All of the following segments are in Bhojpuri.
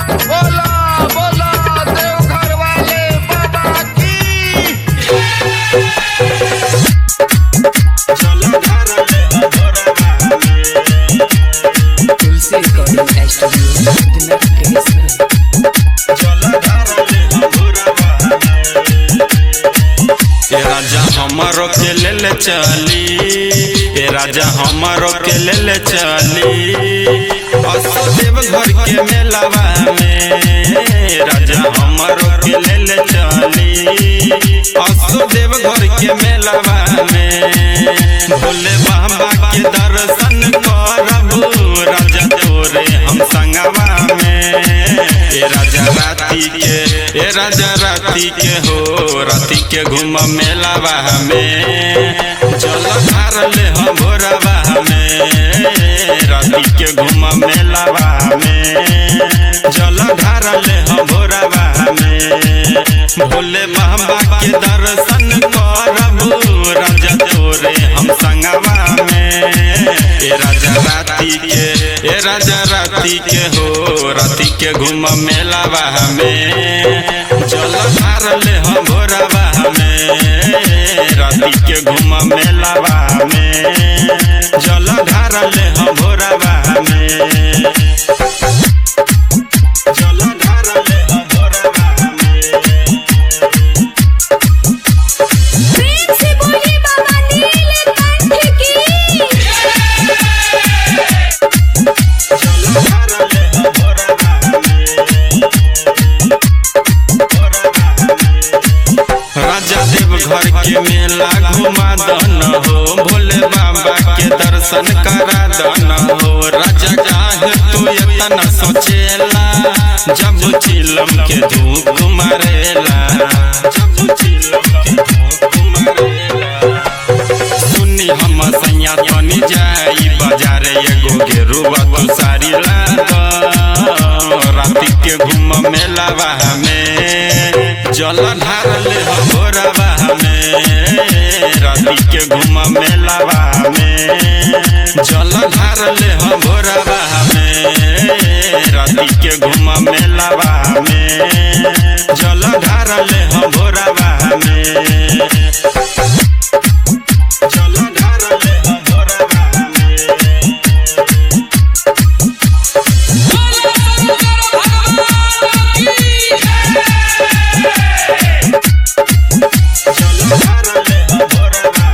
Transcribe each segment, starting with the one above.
बोला बोला देवघर वाले बाबा की तुलसी रिकॉर्डिंग स्टूडियो दिनाक प्रेस ए राजा हमारो के ले ले चली ए राजा हमारो के ले ले चली असो देव घर के मेलावा में राजा हमारो के ले ले चली असो देव घर के मेलावा में भोले बाबा के दर्शन करब राजा तोरे हम संगवा में ए राजा राती के ए राजा राती के हो राती के घूम मेलावा में चल धार ले हम भोरवा में राती के घूम मेलावा में चल धार ले हम भोरवा में भोले बाबा के दर्शन करब राजा तोरे हम संगवा में ए राजा राती के ए राजा राती के हो राती के घूम मेलावा में चल धार ले हम भोरवा में राती के घूम मेलावा में जल धार ले हम भोरवा में जल धार ले हम भोरवा में प्रेम से बोली बाबा नीलकंठ की राजा देव घर के मेला घुमा दन हो भोले बाबा के दर्शन करा दन हो राजा काहे तू इतना सोचेला जब चिलम के धूप मारेला जब चिलम के धूप मारेला सुनी हम सैया तनी जाई बाजार एगो गेरुआ तू सारी लाद राती के घूम मेलावा में जल ढार ले हम भोरवा में राती के घूम मेलावा में जल ढार ले हम भोरवा में राती के घूम मेलावा में जल ढार ले हम भोरवा में चलो धार ले हम भोरवा में चलो धार ले हम भोरवा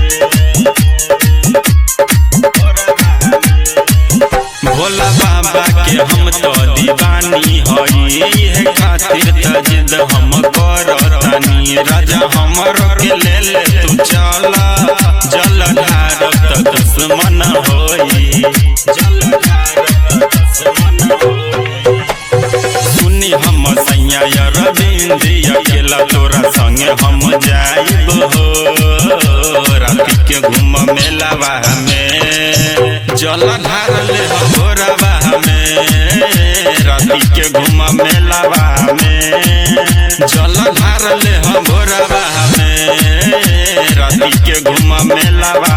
में भोला बाबा के हम तो दीवानी हई है खातिर त जिद हम करतानी राजा हमर के ले ले तू चला जल ढारब त दुश्मन होई जल ढारब त दुश्मन होई सुनी हम सैया अरविंद अकेला तोरा संगे हम जाइब हो राती के घूम मेलावा में जल ढार ले हम भोरवा में राती के घूम मेलावा में जल ढार ले हम भोरवा में राती के घूम मेलावा